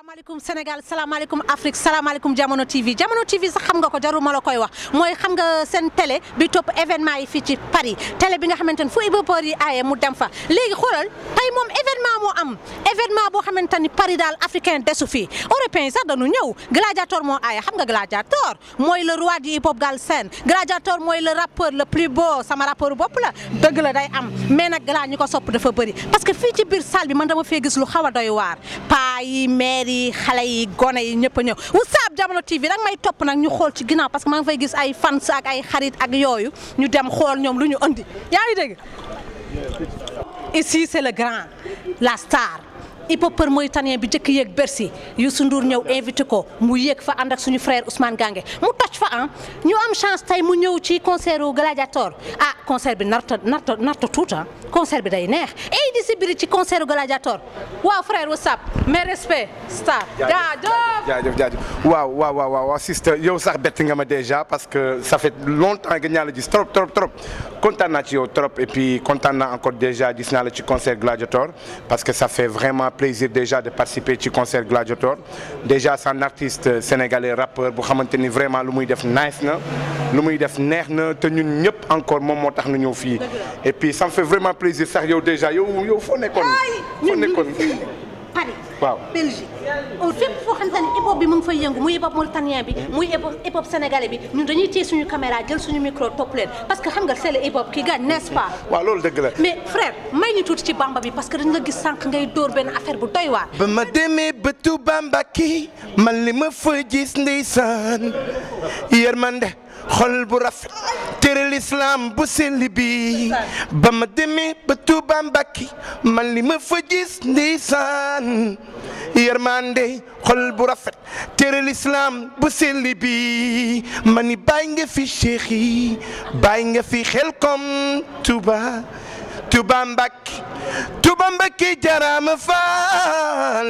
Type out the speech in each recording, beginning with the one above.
salaamaaleykum Sénégal salaamaaleykum Afrique salaamaaleykum Jamono TV Jamono TV sax xam nga ko jarul ma la koy wax mooy xam nga seen télé bi topp événement yi fii ci Paris télé bi nga xamante ne fu Ibopor yi aaye mu dem fa léegi xoolal tey moom événement moo am événement boo xamante ni Paris daal africain desu fii européen yi sax dañu ñëw Gladiator moo aaye xam nga Gladiator mooy le roi du hip hop galsen Gladiator mooy le rappeur le plus beau sama rappeur bopp la dëgg la day am mais nag Gla ñi ko sopp dafa bëri parce que fii ci biir salle bi man dama fee gis lu xaw a doy waar paa yi maire yi xale yi gone yi ñëpp a ñëw Whatsapp Jamono TV danga may topp nag ñu xool ci ginnaaw parce que maa ngi fay gis ay fans ak ay xarit ak yooyu ñu dem xool ñoom lu ñu andi yaa ngi dégg ici c'est le grand la star hip-hopeur mauritanien bi njëkk yéeg Bercy Youssou Ndour ñëw invité ko mu yéeg fa ànd ak suñu frère Ousmane Gange mu toj fa ah ñu am chance tey mu ñëw ci concert u Gladiator ah concert bi narta narta narta tuuta concert bi day neex et di si biri ci concert u Gladiator waaw frère what's up mes respects star jaajëf jaajëf jaajëf waaw waaw waaw waaw sister yow sax bett nga ma déjà parce que ça fait longtemps que ñaa la gis trop trop trop kontaan naa ci yow trop et puis kontaan naa encore déjà gis naa la ci concert Gladiator parce que ça fait vraiment plaisir déjà de participer ci concert Gladiator déjà c'est un artiste sénégalais rappeur bu xamante ni vraiment lu muy def nice na lu muy def neex na te ñun ñëpp encore moom moo tax nu ñëw fii et puis ça me fait vraiment plaisir sax yow déjà yow yow foo nekkoon foo nekkoon Paris waaw Belgique fépp foo xamante ni hip hop bi mu ngi fay yëngu muy hip hop mauritanien bi muy hip hop hip hop sénégalais bi ñun dañuy téye suñu caméra jël suñu micro topp leen parce que xam nga c'est le hip hop qui gagne n'est-ce pas waaw loolu dëgg la mais frère may ñu tuuti ci bamba bi parce que dañ la gis sànq ngay dóor benn affaire bu doy waar ba ma demee ba Tuuba Mbàkke man li ma fa gis ndeysaan yërmande xol bu rafet tere l'islam bu sell bi ba ma demee ba Tuuba Mbàkke man li ma fa gis ndeysaan yërmande xol bu rafet tere l'islam bu sell bi ma ni bàyyi nga fi cheikh yi bàyyi nga fi xel kom Tuuba Tuuba Mbàkke Tuuba Mbàkke jaraama faal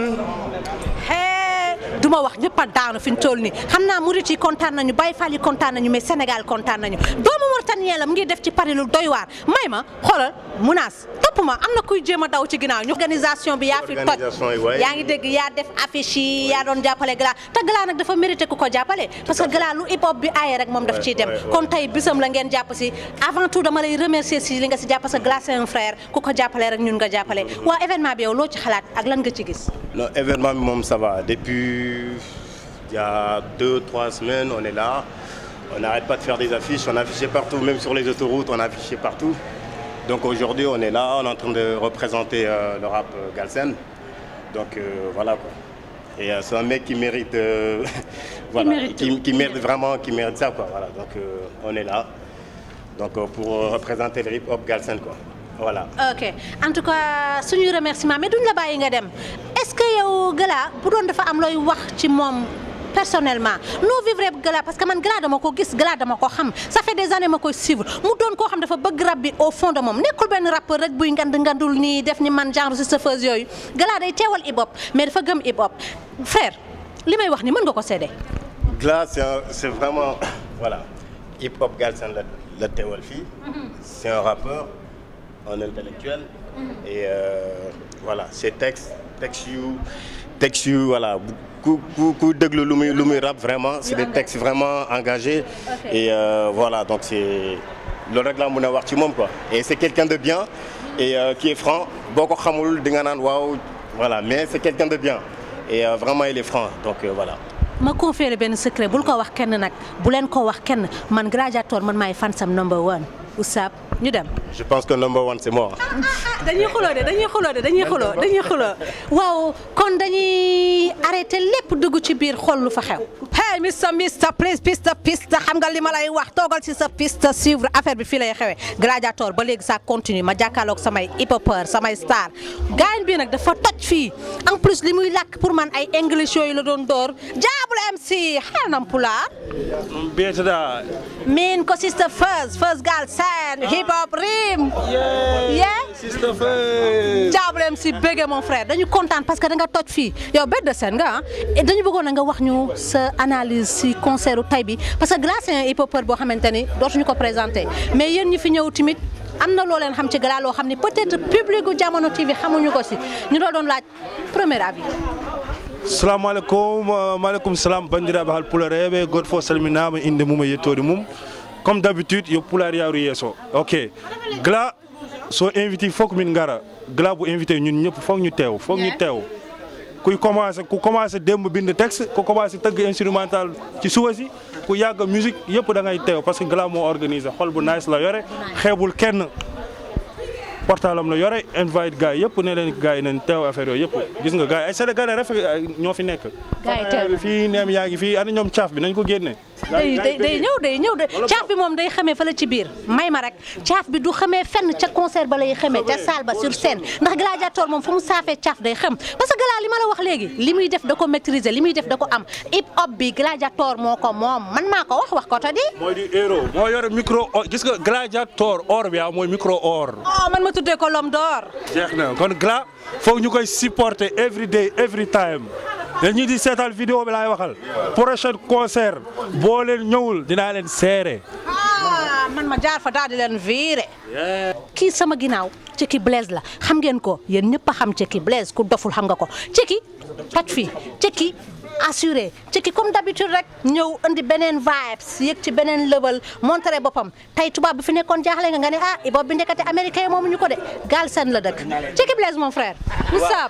hee du ma wax ñëpp a daanu fi ñu toll nii xam naa murit yi kontaan nañu Baye Fall yi kontaan nañu mais Sénégal kontaan nañu doomu Mauritanien la mu ngi def ci Paris lu doy waar may ma xoolal munaas topp ma am na kuy jéem a daw ci ginnaaw ñu organisation bi yaa fi toj Organisation yi, waay. yaa ngi dégg yaa def affiche yi yaa doon jàppale Gla te Gla nag dafa mérité ku ko jàppale parce que Gla lu hip hop bi aaye rek moom daf ciy dem ouais, ouais. kon tey bisam la ngeen jàpp si avant tout dama lay remercier si li nga si jàpp parce que Gla c'est un frère ku ko jàppale rek ñun nga jàppale waa événement bi yow loo ci xalaat ak lan nga ci gis Non, événement bi moom ça va depuis il y a deux trois semaines on est là on n'arrête pas de faire des affiches on a affiché partout même sur les autoroutes on a affiché partout donc aujourd'hui on est là on est en train de représenter euh, le rap euh, Galsen donc euh, voilà quoi et euh, c'est un mec qui mérite euh, voilà mérite qui, tout. qui mérite vraiment qui mérite ça quoi voilà donc euh, on est là donc euh, pour euh, représenter le hip hop Galsen quoi voilà ok en tout cas suñuy remerciement mais duñ la bàyyi nga dem est-ce que yow Gla bu doon dafa am looy wax ci moom personnellement noo vivre Gla parce que man Gla dama ko gis Gla dama ko xam ça fait des années ma koy suivre mu doon koo xam dafa bëgg rap bi au fond de moom nekkul benn rappeur rek buy ngand ngandul nii def ni man genre si chauffeuse yooyu Gla day teewal hip hop mais dafa gëm hip hop frère li may wax ni mën nga ko seede Gla c'est un- c'est vraiment voilà hip hop Galsen la la teewal fii c'est un rappeur un intellectuel et euh, voilà ses textes textes yu textes yu voilà bu- ku ku ku déglu lu muy lu muy rap vraiment c'est des textes vraiment engagés Ok. et euh, voilà donc c'est loolu rek laa mën a wax ci moom quoi et c'est quelqu'un de bien et euh, qui est franc boo ko xamul di nga naan waaw voilà mais c'est quelqu'un de bien et euh, vraiment il est franc donc euh, voilà ma conféré benn secret bul ko wax kenn nag bu leen ko wax kenn man Gladiator man maay fansam number one Ousab ñu dem Je pense que number one c'est moi. dañuy xuloo de dañuy xuloo de dañuy xuloo dañuy xuloo waaw kon dañuy arrêté lépp dugg ci biir xool lu fa xew. hey mister mister please piste piste xam nga li ma lay wax toogal ci sa piste suivre affaire bi fii lay xewee Gladiator ba léegi ça continue ma jàkkaarloog samay hip-hopeur samay star gaañ bi nag dafa toj fii en plus li muy làkk pour man ay english yooyu la doon door jaabul MC xanam pulaar Betada. min ko sister first first girl sen hip hop rim yeah Sister Faye. jaabalem si bége mon frère dañu kontaan parce que da nga toj fii yow bête de scène nga ah et dañu bëggoon na nga wax ñu sa analyse si concert u tay bi parce que Gla c'est un hip-hopeur boo xamante ni dootuñu ko présenté mais yéen ñi fi ñëw tamit am na loo leen xam ci Gla loo xam ni peut-être public gu Jamono TV xamuñu ko si ñu doon doon laaj premier avis salamu aleykum euh, maaleykum salam bandiraɓe hal pulareɓe goto fof salminama inde mum e yettode mum comme d' habitude yo pular yawru yesso ok gla so invité fof ko min gara gla bo invité ñun ñëpp fof ñu teew fof ñu teew kuy commencé ku commencé démb bind texte ku commencé tëgg instrumental ci suba si ku yàgg musique yëpp da ngay teew parce que gla moo organisé xol bu nice la yore xeebul kenn portable am la yore invite gars yëpp ne leen gars yi nañ teew affaire yooyu yëpp gis nga gars yi ay Sénégalais rafet ñoo fi nekk. Gars yi teew. bi fii neem yaa ngi fii ana ñoom caaf bi nañ ko génne. day day day ñëw day ñëw de caaf bi moom day xamee fële ci biir may ma rek caaf bi du xamee fenn ca concert ba lay xamee ca salle ba sur scène ndax gladiateur moom fu mu saafee caaf day xam parce que gala li ma la wax léegi li muy def da ko maîtriser li muy def da ko am hip hop bi gladiateur moo ko moom man maa ko wax wax ko ta di mooy di héros. moo yore micro or gis nga gladiator or bi ah mooy micro or. oh man ma tuddee ko l'homme d'or jeex na kon gla foog ñu koy supporter every day every time dañuy di seetal vidéo bi laay waxal prochain concert boo leen ñëwul dinaa leen seere. ah man ma jaar fa daal di leen viré kii sama ginnaaw Ceki Blaise la xam ngeen ko yéen ñëpp a xam Ceki Blaise ku doful xam nga ko Ceki toj fii Ceki assuré Ceki comme d'habitude rek ñëw indi beneen vibes yëg ci beneen level montré boppam tey tubaab bi fi nekkoon jaaxle nga nga ne ah boobu bi ndekete américain moomu ñu ko de Galsen la dëkk Ceki Blaise mon frère what's up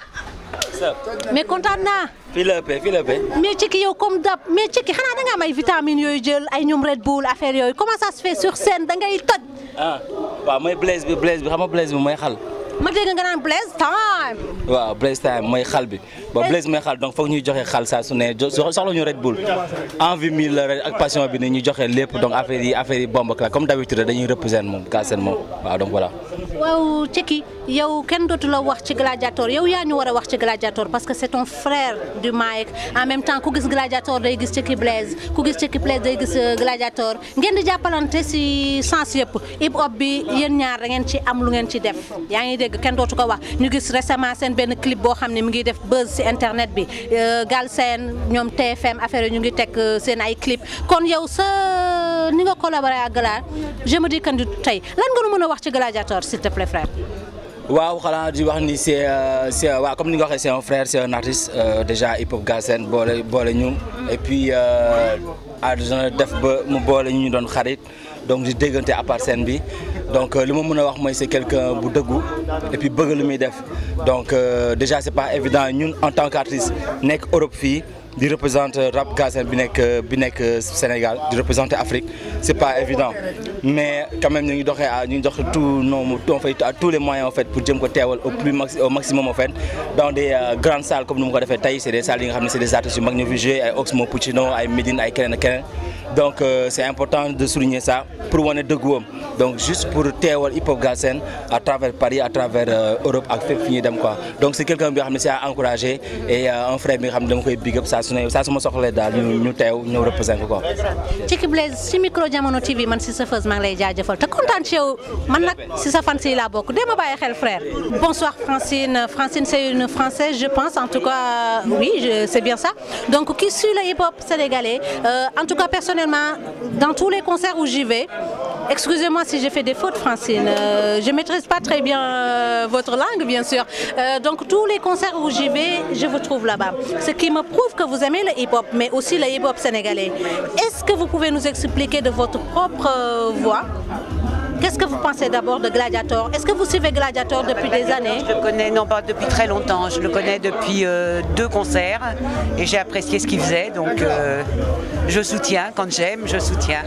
mais kontaan naa fii la ëppee fii la ëppee mais Ceki yow comme dab mais Ceki xanaa da nga am ay vitamines yooyu jël ay ñoom Red Bull affaire yooyu comment ça se fait sur scène da ngay toj ah waaw mooy Blaise bi Blaise bi xam nga Blaise bi mooy xal ma dégg nga naan Blaise time waaw Blaise time mooy xal bi bon Blaise mooy xal donc foog ñuy joxe xal saa su ne jo- soxla ñu Red Bull envie mille la rek ak passion bi ni ñu joxe lépp donc affaire yi affaire yi bomb la comme d'habitude dañuy représenter moom Galsen moom waaw donc voilà waaw Ceki yow kenn dootu la wax ci gladiator yow yaa ñu war a wax ci gladiator parce que c'est ton frère du Mike en même temps ku gis gladiator day gis Ceki Blaise ku gis Ceki Blaise day gis euh, gladiator ngeen di jàppalante si sens yëpp hip hop bi yéen ñaar da ngeen ci am lu ngeen ci def yaa ngi dégg kenn dootu ko wax ñu gis récemment seen benn clip boo xam ne mi ngi def buzz si internet bi euh, Galsen ñoom TFM affaire yi ñu ngi teg euh, seen ay clip kon yow sa ni nga collaboré ak Gala je me dis que ni tey lan nga nu mën a wax ci gladiator s'il te plaît frère. waaw xanaa di wax ni c'est euh, c'est waaw comme ni nga waxee c'est un frère c'est un artiste euh, déjà hip hop Galsen boole boole ñu et puis àdduna def ba mu boole ñu ñu doon xarit donc di déggante à part scène bi donc euh, li ma mën a wax mooy c'est quelqu'un bu dëggu et puis bëgg lu muy def donc euh, déjà c'est pas évident ñun en tant qu'artiste nekk Europe fii di représenter rap Galsen bi nekk bi nekk Sénégal di représenter Afrique c'est pas évident mais quand même ñu ngi doxee à ñu ngi dox tout nos on fait à tous les moyens en fait pour jëm ko teewal au plus maxi au maximum en fait dans des euh, grandes salles comme ni mu ko defee tey c'est des salles yi nga xam ne c'est des artistes yu mag ñu fi joué ay Oxmo Puccino ay Medine ay keneen ak keneen donc euh, c'est important de souligner ça pour wane dëgguwam donc juste pour teewal hip hop Galsen à travers Paris à travers euh, Europe ak fépp fi ñuy dem quoi donc c'est quelqu'un bi nga xam ne c'est à encourager et euh, un frère bi nga xam ne dama koy big up saa su ne saa su ma soxlee daal ñu ñu teew ñëw représenter ko quoi. Ceki Blaise si micro jamono TV man si sa fës maa ngi lay jaajëfal te kontaan ci yow man nag si sa fan si laa bokk dee ma bàyyi xel frère. bonsoir Francine Francine c'est une française je pense en tout cas oui je- c'est bien ça donc qui suit le hip-hop sénégalais Euh, en tout cas personnellement dans tous les concerts où j'y vais excusez-moi si j'ai fait des fautes Francine euh, je maîtrise pas très bien euh, votre langue bien sûr Euh, donc tous les concerts où j'y vais je vous trouve là-bas ce qui me prouve que vous aimez le hip-hop mais aussi le hip-hop sénégalais est-ce que vous pouvez nous expliquer de votre propre euh, voix Qu'est-ce que vous pensez d'abord de Gladiator Est-ce que vous suivez Gladiator depuis des années Je le connais non pas depuis très longtemps, je le connais depuis euh, deux concerts et j'ai apprécié ce qu'il faisait, donc euh, je soutiens, quand j'aime, je soutiens.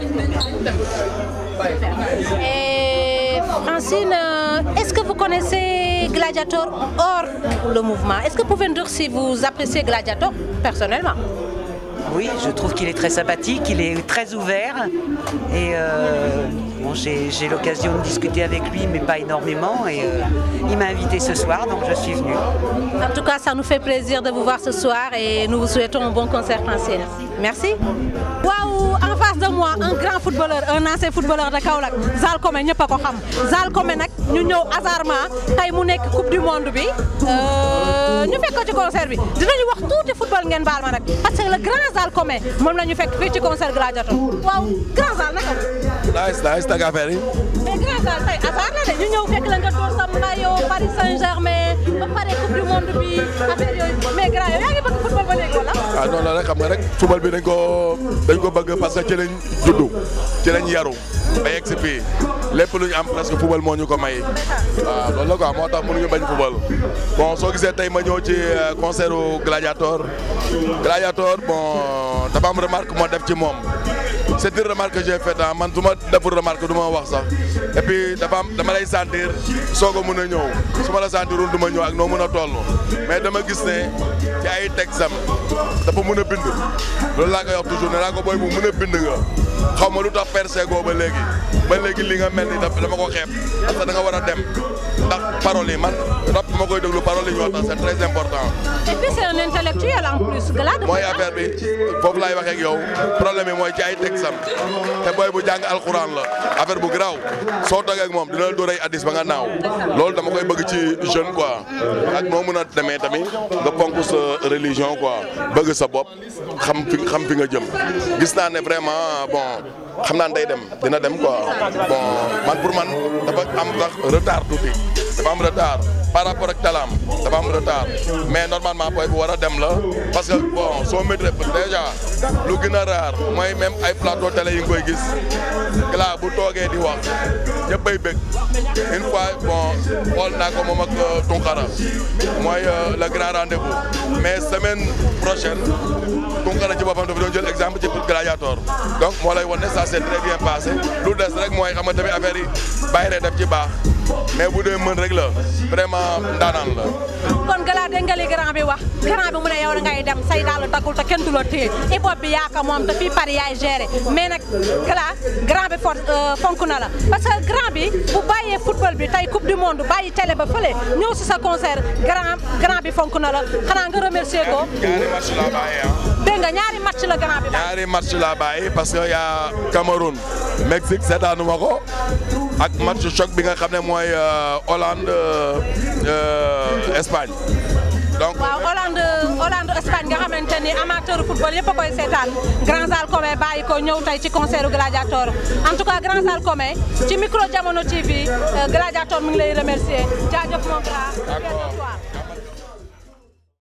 Et Francine, euh, est-ce que vous connaissez Gladiator hors le mouvement Est-ce que vous pouvez nous dire si vous appréciez Gladiator personnellement Oui, je trouve qu'il est très sympathique, il est très ouvert et euh, bon, j'ai j'ai l'occasion de discuter avec lui, mais pas énormément. Et euh, il m'a invité ce soir, donc je suis venue. En tout cas, ça nous fait plaisir de vous voir ce soir et nous vous souhaitons un bon concert Francine. Merci. Waouh, en face de moi, un grand footballeur, un ancien footballeur de Kaolack, Zal Komé ñëpp a ko xam Zal Komé nag ñu ñëw hasardement tey mu nekk coupe du monde bi ñu fekk ko ci concert bi dinañu wax tuuti football ngeen baal ma nag parce que le grand salle commun moom la ñu fekk fii ci concert Gladiator waaw grand salle naka la. nice nice nag affaire yi. mais grand salle tey hasard la de ñu ñëw fekk la nga door sa maillot Paris Saint-Germain ba pare coupe du monde bi affaire yooyu mais grand yow yaa ngi bëgg football ba léegi wala. ah non non rek xam nga rek football bi dañ ko dañ ko bëgg parce que ci lañ juddu ci lañ yaru ba yegg si fii lépp lu ñu am presque football moo ñu ko may waaw loolu la quoi moo tax mënuñu bañ football bon soo gisee tey ma ñëw ci concert Gladiator Gladiator bon dafa am remarque moo def ci moom c'est une remarque que j'ai faite man su ma deful remarque du ma wax sax et puis dafa am dama lay sentir soog a mën a ñëw su ma la sentirul du ma ñëw ak noo mën a toll mais dama gis ne ci ay texam dafa mën a bind loolu laa koy wax toujours ne laa ko booy bu mën a bind nga xaw ma lu tax percé goo ba léegi ba léegi li nga mel ni dama ko xeeb parce que da nga war a dem ndax paroles yi man rap ma koy déglu paroles yi ñu wax c'est très important. et puis c'est un intellectuel en plus. Glad mooy affaire bi foofu laay waxee ak yow problème bi mooy ci ay texam te booy bu jàng alxuraan la affaire bu garaaw soo toogee ak moom dina la dóor ay addis ba nga naaw loolu dama koy bëgg ci jeune quoi ak noo mën a demee tamit nga ponk sa religion quoi bëgg sa bopp xam fi xam fi nga jëm gis naa ne vraiment bon xam naa ne day dem dina dem quoi bon man pour man dafa am sax retard tuuti dafa am retard par rapport ak talaam dafa am retard mais normalement booy bu war a dem la parce que bon soo maîtrise déjà lu gën a rare mooy même ay plateau télé yi nga koy gis Gla bu toogee di wax ñëppay bëgg une fois bon xool naa ko moom ak Tunkara mooy le grand rendez-vous mais semaine prochaine Tunkara ci boppam dafa doon jël exemple ci Gladiator donc moo lay wan ne ça s'est très bien passé lu des rek mooy xam nga tamit affaire yi bàyyi rek def ci baax mais bu dee mën rek la vraiment ndaanaan la. kon Gala dégg nga li grand bi wax grand bi mu ne yow da ngay dem say daal takkul te kenn du la téye hip hop bi yaa ko moom te fii Paris yaay géré mais nag Gala grand bi for fonk na la parce que grand bi bu bàyyee football bi tey coupe du monde bàyyi télé ba fële ñëw si sa concert grand grand bi fonk na la xanaa nga remercier ko. ñaari match laa bàyyi ah. dégg nga ñaari match la grand bi. ñaari match laa bàyyi parce que y'a Cameroun Mexique seetaanu ma ko ak match choc bi nga xam ne mooy Hollande Espagne. donc waaw Hollande Hollande Espagne nga xamante ni amateur football yëpp a koy seetaan grand salle commun bàyyi ko ñëw tey ci concert Gladiator en tout cas grand salle commun ci micro Jamono TV Gladiator mi ngi lay remercier jaajëf mon grand.